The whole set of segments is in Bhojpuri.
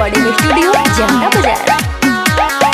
रिकॉर्डिंग स्टूडियो जनता बाजार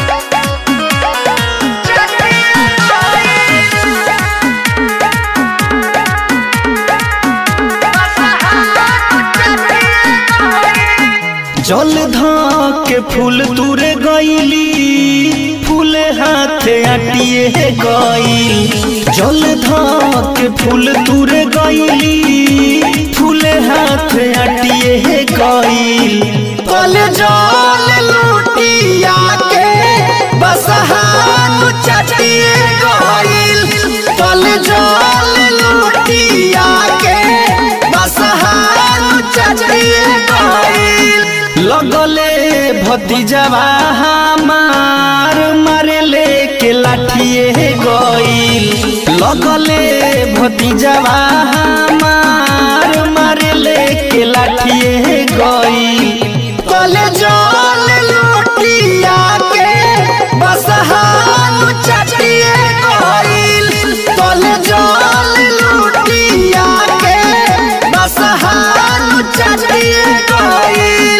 जल के फूल तुरे गईली फूल हाथे आटिए गईल जल के फूल तुरे गईली फूल हाथे आटिए गईल कल जल लुटिया के बसहान चटिए गईल कल जल लुटिया के बसहान चटिए गईल लगले भतीजवा हमार मारे लेके लाठिए गईल लगले भतीजवा हमार मारे लेके लाठिए गईल कले जल लुटिया के बसहान चटिए गईल कले जल लुटिया के बसहान चटिए गईल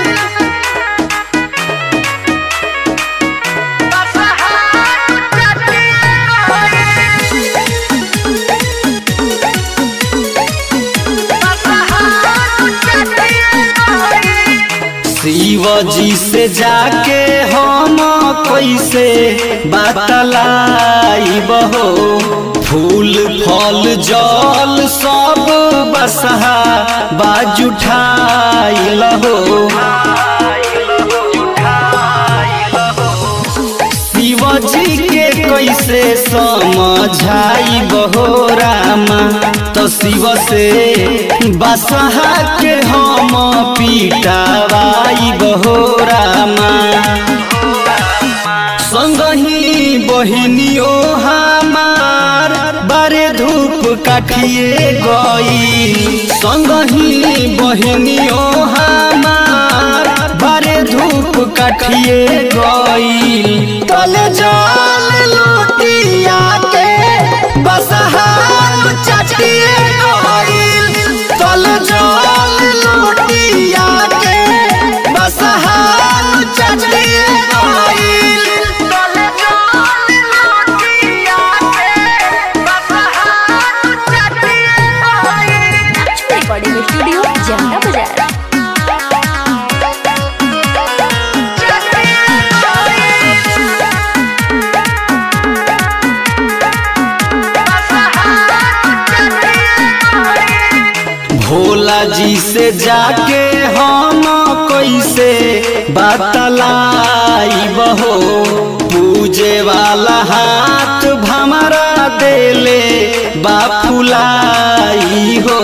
शिव जी से जाके हम कैसे बतलाई बहो फूल फल जल सब बसहा बाजुठाई लहो शिव जी के कैसे समझाई बहो रामा तो शिव से बसहा के हम पीटावाई बहो रामा संगही बहिनियो हमार बारे धूप काठिए गई संगही बहिनियो हमार बारे धूप काठिए गई तल जल लुटिया के बसहान चटिए गई तल जल लुटिया के बसहान चटिए गई रिकॉर्डिंग स्टूडियो जनता बाजार भोला जी से जाके हम कैसे बतलाई बहो पूजे वाला हाथ भमरा देले बापुलाई हो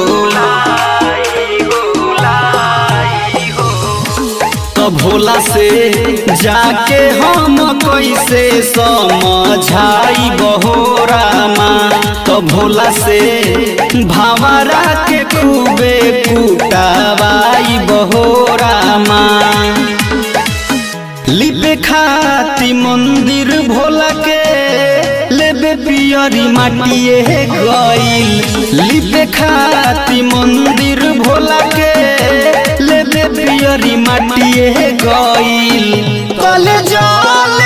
तो भोला से जाके हम कैसे समझाई बहो रामा तो भोला से भावरा के खूबे कुटावाई बहो रामा लिपे खाती मंदिर भोला के लेबे पियरी माटिए गईल लिपे खाती मंदिर भोला के लेबे पियरी माटिए गईल कल जल